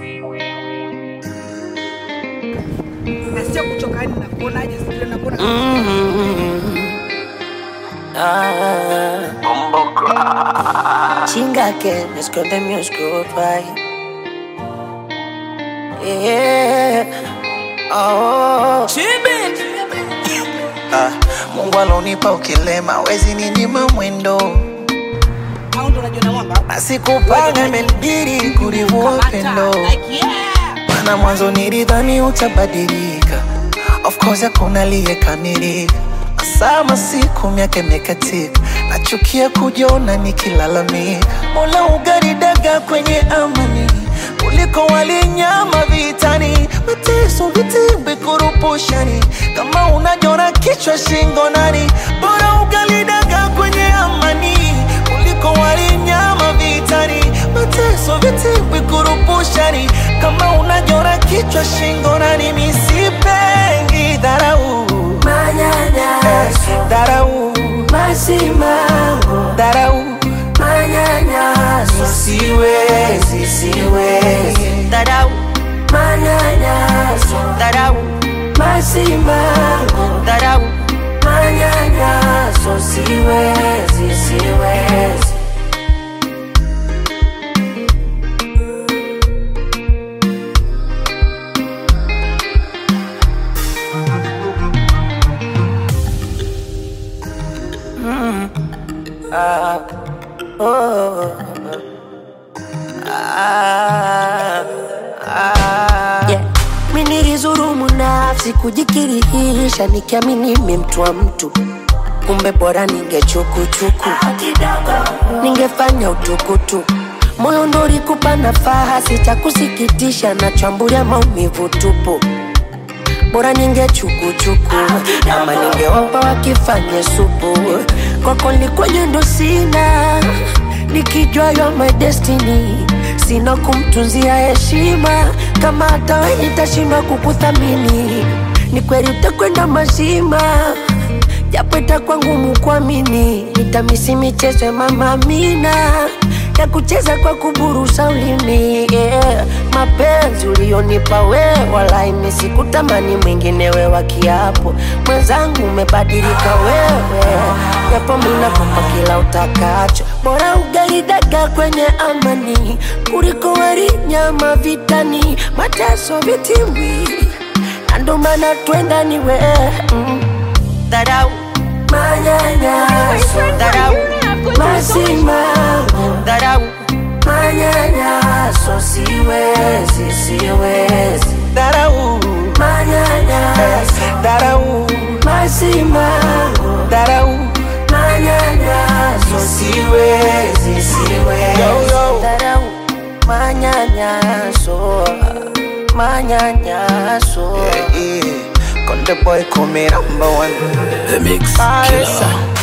na sio kuchoka, yani nakuonaje? Sijui nakuona Chinga que me esconde mi oscuro right. Yeah. Oh. Ah, Mungu alonipa ukilema, wezi ninyima mwendo, au ndo unajua na mwamba na sikupanga imenibidi kurivua upendo, like yeah maana mwanzo nilidhani utabadilika. Of course hakuna aliyekamilika, sama siku miaka imekatika, nachukia kujiona nikilalamika. Mola ugaridaga kwenye amani kuliko walinyama vitani, mateso vitimbi kurupushani, kama unajora kichwa shingo nani, bora ugalidaga kwenye amani kuliko walinyama vitani, mateso vitimbi kurupushani, kama unajora kichwa shingo nani, misipengi dharau Manyanyaso, dharau masimango, dharau manyanyaso, siwezi siwezi dharau, manyanyaso, dharau masimango, dharau manyanyaso, siwezi, siwezi. Yeah. Mi nilizurumu nafsi kujikirihisha nikiamini mi mtu wa mtu kumbe bora ningechukuchuku ningefanya utukutu moyo ndo ulikupa nafasi cha kusikitisha na chambulia maumivu tupu bora ningechukuchuku ama ningewapa wakifanye supu kwako likwenye ndo sina nikijua you are my destiny sina kumtunzia heshima kama hata we nitashindwa kukuthamini ni kweli utakwenda mazima japo itakuwa ngumu kuamini nitamisi michezo ya mama Amina ya kucheza kwa kuburusa ulimi yeah. mapenzi ulionipa we wala imesikutamani mwingine we wa kiapo mwenzangu umebadilika wewe japo minakupa kila utakacho bora ugaidaga kwenye amani kuliko wali nyama vitani mateso vitimbi na ndo maana twenda ni we mm. dharau manyanyaso dharau masimango dharau manyanyaso siwezi siwezi dharau manyanyaso dharau masimango dharau manyanyaso siwezi siwezi Yo, yo. dharau manyanyaso manyanyaso yeah. Konde boy call me number one The Mix Paresa. Killer.